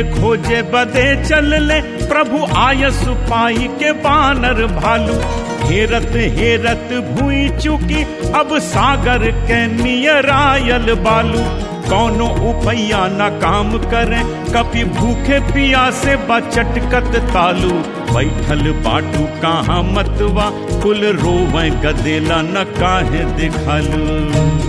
खोजे बदे चल ले प्रभु आयस पाई के बानर भालू हेरत हेरत भूई चुकी अब सागर के नियरायल बालू कौनो उपैया न काम करे कभी भूखे पियासे बचटकत तालू बैठल बाटू कहाँ मतवा कुल रोवे गदेला न काहे दिखालू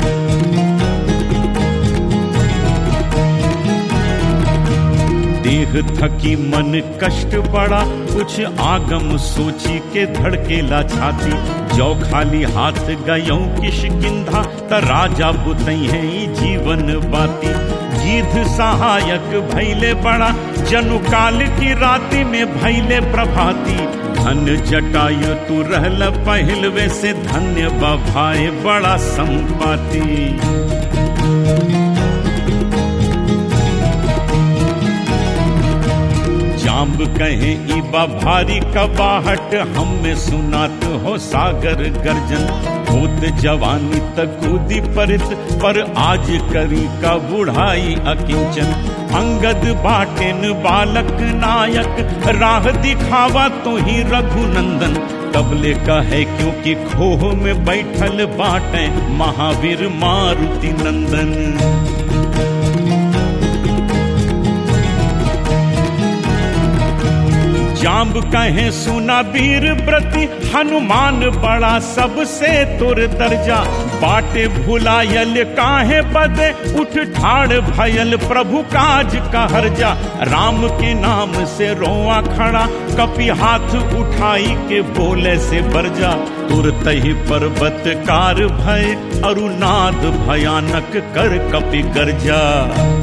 देह थकी मन कष्ट बड़ा कुछ आगम सोची के धड़केला छाती जो खाली हाथ गयो किशकिंधा त राजा बुतई है जीवन बाती गीध सहायक भैले बड़ा जनु काल की राति में भैले प्रभाती धन जटायु तू रहल पहलवे से धन्य बभाए बड़ा संपाती जाम्ब कहे इबा भारी कबाहट हम में सुनात हो सागर गर्जन होत जवानी तक कूदी परित पर आज करी का बुढ़ाई अकिंचन अंगद बाटेन बालक नायक राह दिखावा तो ही रघुनंदन तबले का है क्योंकि खोह में बैठल बाटे महावीर मारुति नंदन जाम्ब कहे सुना वीर प्रति हनुमान बड़ा सबसे तुर दर्जा बाटे भुलायल काहे बदे उठ ठाड़ भयल प्रभु काज का हर्जा राम के नाम से रोआ खड़ा कपि हाथ उठाई के बोले से बरजा तुरत ही पर्वत कार भय अरुनाद भयानक कर कपि गर्जा